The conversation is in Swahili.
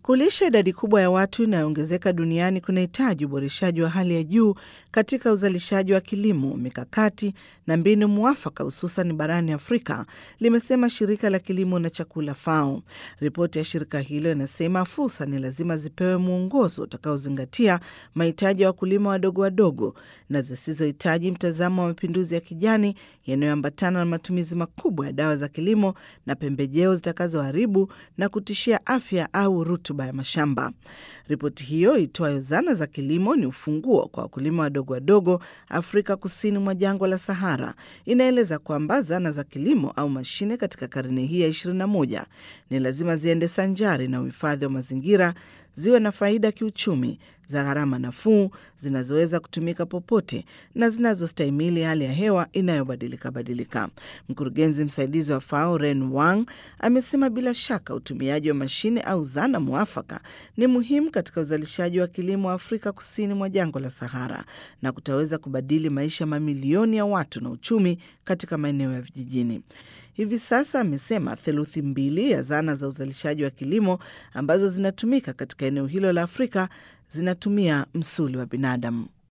Kulisha idadi kubwa ya watu inayoongezeka duniani kunahitaji uboreshaji wa hali ya juu katika uzalishaji wa kilimo, mikakati na mbinu mwafaka, hususan barani Afrika, limesema shirika la kilimo na chakula FAO. Ripoti ya shirika hilo inasema fursa ni lazima zipewe mwongozo utakaozingatia mahitaji ya wakulima wadogo wadogo na zisizohitaji mtazamo wa mapinduzi ya kijani yanayoambatana na matumizi makubwa ya dawa za kilimo na pembejeo zitakazoharibu na kutishia afya au rutuba ya mashamba. Ripoti hiyo itwayo zana za kilimo ni ufunguo kwa wakulima wadogo wadogo Afrika kusini mwa jangwa la Sahara, inaeleza kwamba zana za kilimo au mashine katika karne hii ya 21 ni lazima ziende sanjari na uhifadhi wa mazingira, ziwe na faida kiuchumi, za gharama nafuu, zinazoweza kutumika popote na zinazostahimili hali ya hewa inayobadilika badilika. Mkurugenzi msaidizi wa FAO Ren Wang amesema bila shaka utumiaji wa mashine au zana mwafaka ni muhimu katika uzalishaji wa kilimo wa Afrika kusini mwa jangwa la Sahara na kutaweza kubadili maisha mamilioni ya watu na uchumi katika maeneo ya vijijini. Hivi sasa amesema theluthi mbili ya zana za uzalishaji wa kilimo ambazo zinatumika katika eneo hilo la Afrika zinatumia msuli wa binadamu.